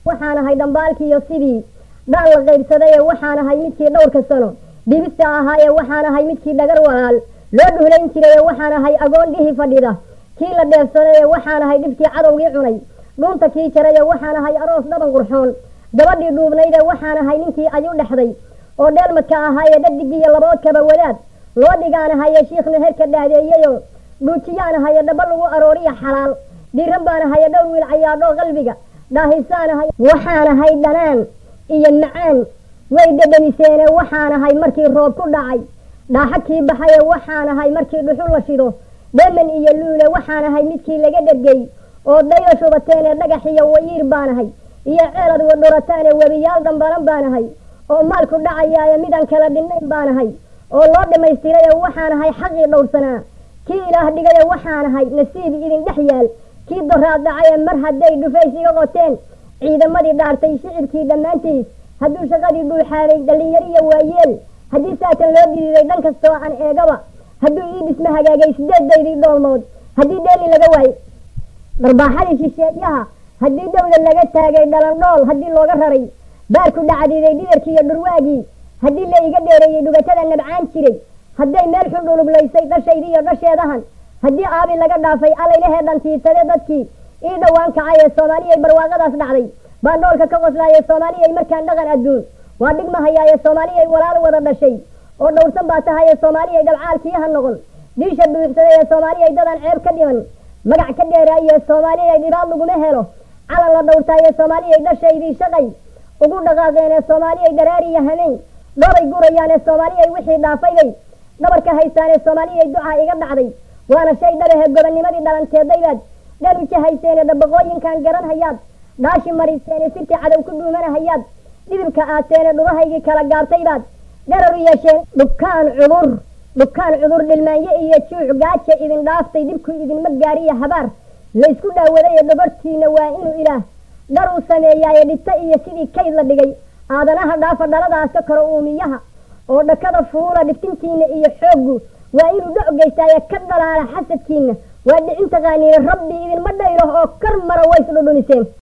waxaan ahay dhambaalkiiyo sidii dhaan la qaybsadaye waxaan ahay midkii dhowrka sano dhibista ahaaye waxaan ahay midkii dhagar walaal loo dhuhlayn jiraye waxaan ahay agoon dhihi fadhida kii la dheefsadaye waxaan ahay dhibkii cadowgii cunay dhuunta kii jaraye waxaan ahay aroos dhaban qurxoon gabadhii dhuubnayde waxaan ahay ninkii ayu dhexday oo dheelmadka ahaaye dhadigiiyo laboodkaba wadaad loo dhigaan ahaye shiikhna herka dhaadeeyeyo dhuujiyaan ahaye dhaba lagu arooriya xalaal dhiiran baan ahaye dhowr wiil cayaadhoo qalbiga dhaahisaan ahay waxaan ahay dhanaan iyo macaan way dhedhamiseene waxaan ahay markii roob ku dhacay dhaaxa kii baxaye waxaan ahay markii dhuxul la shido dheman iyo luule waxaan ahay midkii laga dhergey oo dayda shubateene dhagax iyo wayiir baan ahay iyo ceelad wadhorataane webiyaal dambaran baan ahay oo maalku dhacayaaye midaan kala dhinnayn baan ahay oo loo dhammaystiraye waxaan ahay xaqii dhowrsanaa kii ilaah dhigaye waxaan ahay nasiib idin dhex yaal kii doraad dhacaye mar hadday dhufays iga qoteen ciidamadii dhaartay shicibkii dhammaantiis hadduu shaqadii dhuuxaaday dhallinyariyo waayeel haddii saatan loo diriiray dhan kastoo aan eegaba hadduu ii dhisma hagaagay sideedaydii dhoolmood haddii dheeli laga waayo dharbaaxadii shisheeyaha haddii dawda laga taagay dhalandhool haddii looga raray baarku dhacdiiday dhidarkii iyo dhurwaagii haddii la iga dheereeyey dhugatada nabcaan jiray hadday meel xun dhuluglaysay dhashaydii iyo dhasheedahan haddii aabi laga dhaafay alaylahee dhantiisade dadkii ii dhowaan kacay ee soomaaliyay barwaaqadaas dhacday baan dhoolka ka qoslaayay soomaaliyay markaan dhaqan adduun waa dhigmahayaaye soomaaliyay walaal wada dhashay oo dhowrsan baa tahaye soomaaliyay dhabcaalkii ha noqon dhiisha buuxsaday ee soomaaliyay dadaan ceeb ka dhiman magac ka dheeraaye soomaaliyay dhibaad laguma helo calan la dhowrtaaye soomaaliyay dhashaydii shaqay ugu dhaqaaqeen ee soomaaliyay dharaariya hameen dhoobay gurayaan ee soomaaliyay wixii dhaafaybay dhabarka haystaan ee soomaaliyay ducaa iga dhacday waana shay dhabahe gobonnimadii dhalanteedaybaad dhaluja hayseene dhabaqooyinkan garan hayaad dhaashi mariseene sirtii cadow ku dhuumanahayaad dhidibka aateene dhubahaygii kala gaabtaybaad dharar u yeesheen dhukaan cudur dhukaan cudur dhilmaanyo iyo juuc gaaja idin dhaaftay dhibku idinma gaariya habaar laysku dhaawaday ee dhabartiina waa inuu ilaah dhar uu sameeyaaye dhito iyo sidii kayd la dhigay aadanaha dhaafa dhaladaas ka karo uumiyaha oo dhakada fuula dhiftintiina iyo xooggu waa inuu dhoc geystaaye ka dhalaala xasadkiina waa dhicin taqaaniine rabbi idinma dhaylo oo kar mara ways dhudhuniseen